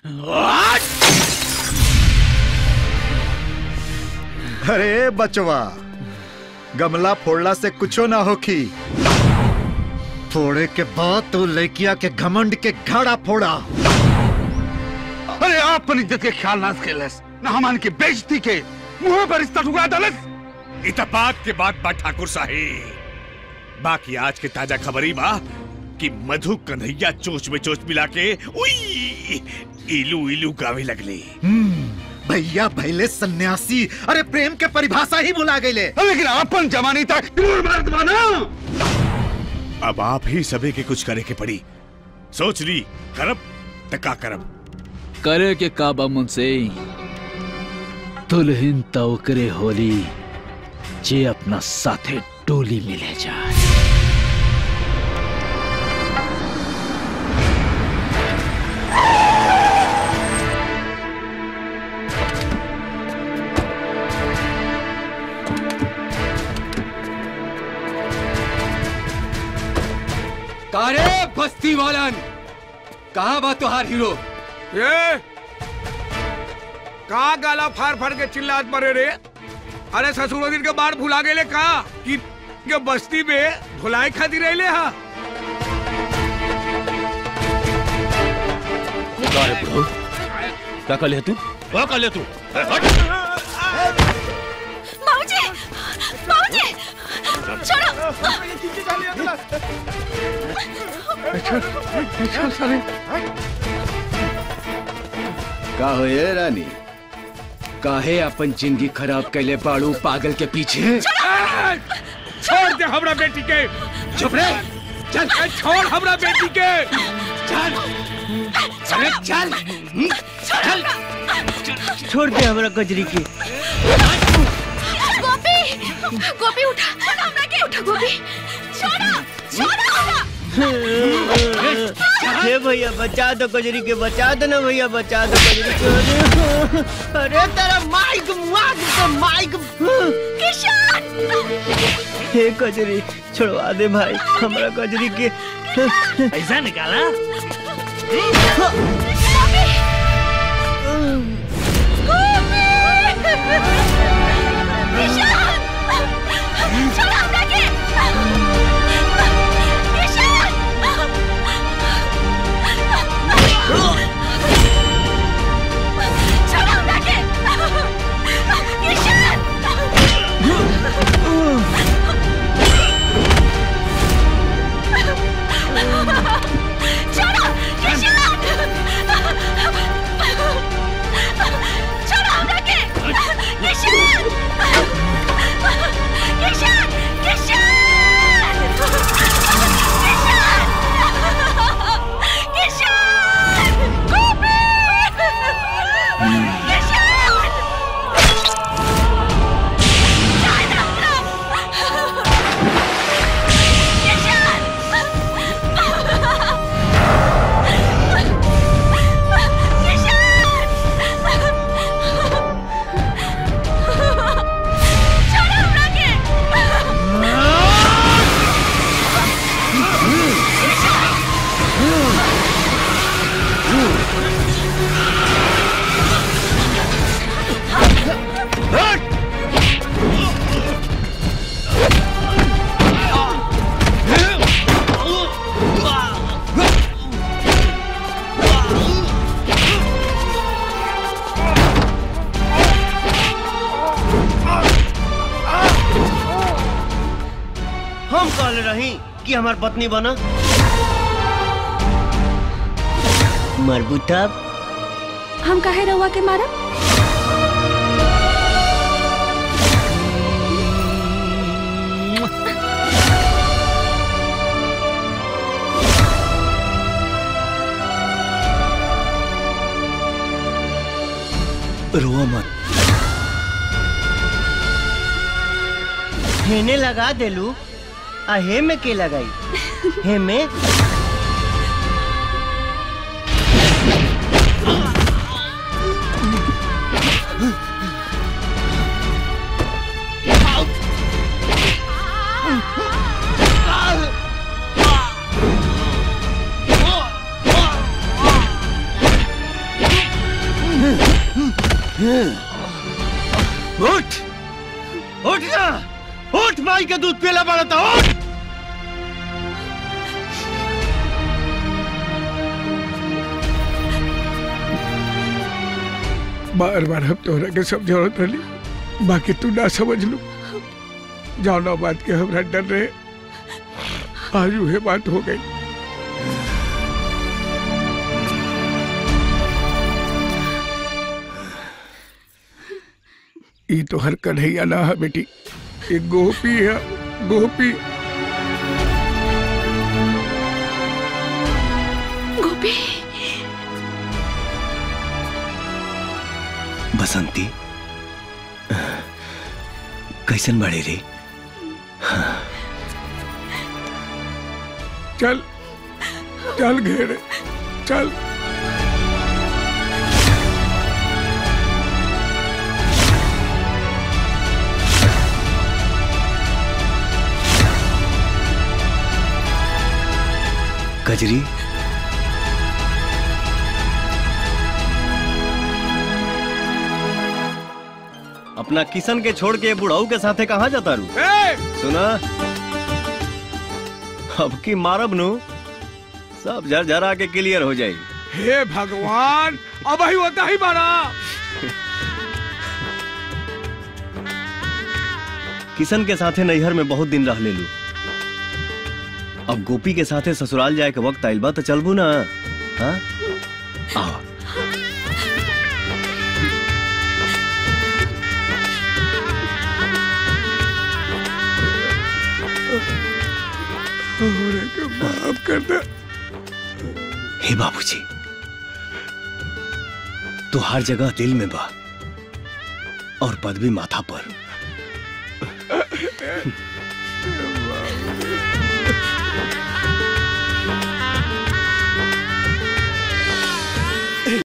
अरे बचवा गमला फोड़ला से कुछो ना होखी फोड़े के बाद तो लड़किया के घमंड के घड़ा फोड़ा अरे आप अपन इज्जत के ख्याल ना केलस ना हमान के बेइज्जती के मुंह पर रिश्ता ठुकरा दलस इतबात के बाद बा ठाकुर साहेब बाकी आज के ताजा खबरी बा कि मधु कन्हैया चोच में चोच मिला के उई इलू इलू गावे लगले हम्म, भैया भैले सन्यासी अरे प्रेम के परिभाषा ही भुला गए लेकिन अपन जमानी तक क्रूर मर्द बना अब आप ही सभी के कुछ करे के पड़ी सोच ली करब तका करब करे के काबा मुझसे दुल्हन तवकरे होली जे अपना साथे टोली मिले जाए कारे बस्ती वालन कहाँ बा तुहार हीरो ये का गाला फाड़ फाड़ के चिल्लात मरे रे अरे ससुर दिन के बाढ़ भुला गेले का कि के बस्ती में धुलाई खाती रहले हा क्या कर ले तू क्या कर ले तू माऊजी माऊजी छोड़ो का हो ये रानी काहे अपन जिंदगी खराब कैले बाड़ू पागल के पीछे छोड़ दे हमरा बेटी के चुप रे चल छोड़ हमरा बेटी के चल अरे चल चल छोड़ दे हमरा कजरी की गोपी गोपी उठा हमरा के उठा गोपी छोड़ो छोड़ो हे भैया बचा दो कजरी के बचा दो ना भैया बचा दो कजरी के अरे तेरा माइक माइक तो माइक किशन हे कजरी छोड़वा दे भाई हमरा कजरी के ऐसा निकाला छोड़ो किशन छोड़ो हमरा के किशन किशन किशन किशन किशन गोपी हम कहले रही कि हमार पत्नी बना मरबूता हम काहे रहुआ के मारा रो मत हेने लगा देलू आ हे में के लगाई हे में Ah! उठ उठ ना उठ माई का दूध पीला पड़ा था उठ बार बार हम तोहरा के समझौत रही बाकी तू ना समझ लू जाना बात के हमरा डर रहे आज वह बात हो गई ये तो हर कन्हैया ना है बेटी ये गोपी है गोपी गोपी बसंती कैसन बड़े रे चल चल घेरे चल कजरी अपना किशन के छोड़ के बुढ़ाऊ के साथे कहाँ जाता रू सुना अब की मारब नु सब झर झरा के क्लियर हो जाए हे भगवान अब ही होता ही मारा किशन के साथे नैहर में बहुत दिन रह ले लू अब गोपी के साथे ससुराल जाए के वक्त आइल बा तो चलबू ना हाँ आओ हमरा के माफ कर दे हे बाबूजी तो हर जगह दिल में बा और पदवी माथा पर